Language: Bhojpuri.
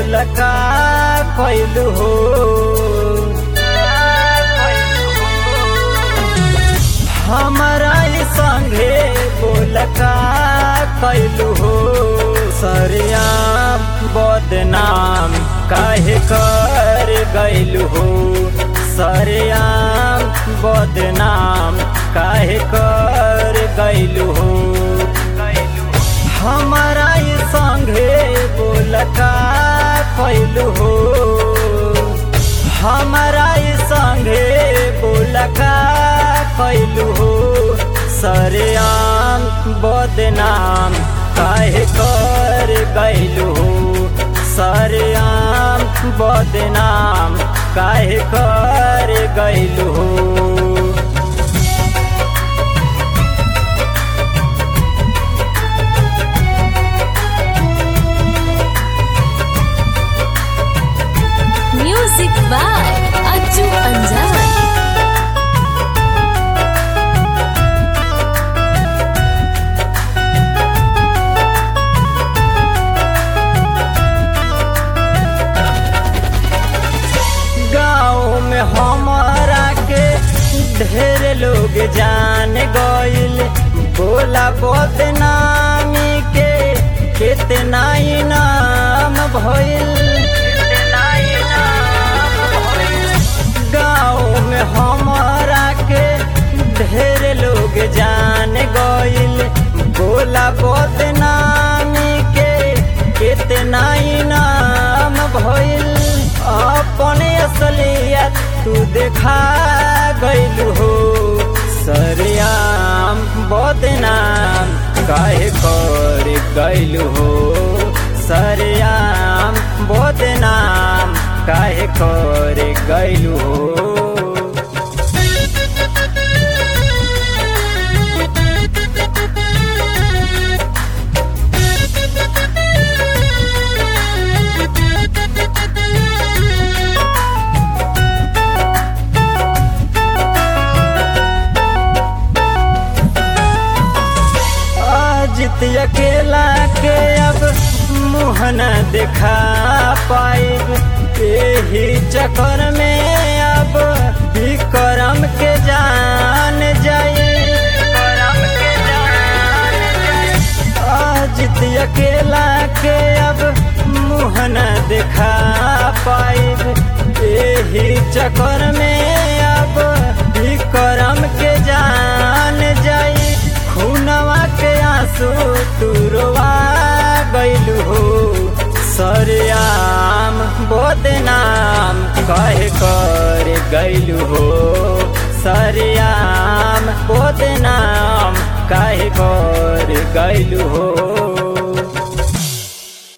बोल का कैलू हो हमारा ई संगे बोल का कैलू हो सरियाम बदनाम काहे कर गैलू हो सरियाम बदनाम काहे कर गैलू हो हमारा ई संगे बोल का कैलू हो हमारा ई संगे बोल का कैलू हो सरेआम बदनाम काहे कर गैलू हो सरेआम बदनाम काहे कर गैलू हो Music by Aju Anjar. गाँव में हमारा के ढेर लोग जान गइल बोला बदनामी के कितना इनाम भइल गाँव में हमारा के ढेर लोग जान गइल बोला बदनामी के कितना इनाम भइल अपने असलियत तू देखा गइल हो सरियाम बदनाम काहे कर गइल हो सरियाम बदनाम काहे कर गइल हो जित अकेला के अब मुँह न दिखा पाइब यही चक्कर में अब विक्रम के जान जाए जित अकेला के अब मुँह न दिखा पाइब यही चक्कर में अब विक्रम के जान जाई खूनवा के आंसू तुरवा गइलू हो सरियाम बदनाम कहे कर गइलू हो सरियाम बदनाम काहे कर गइलू हो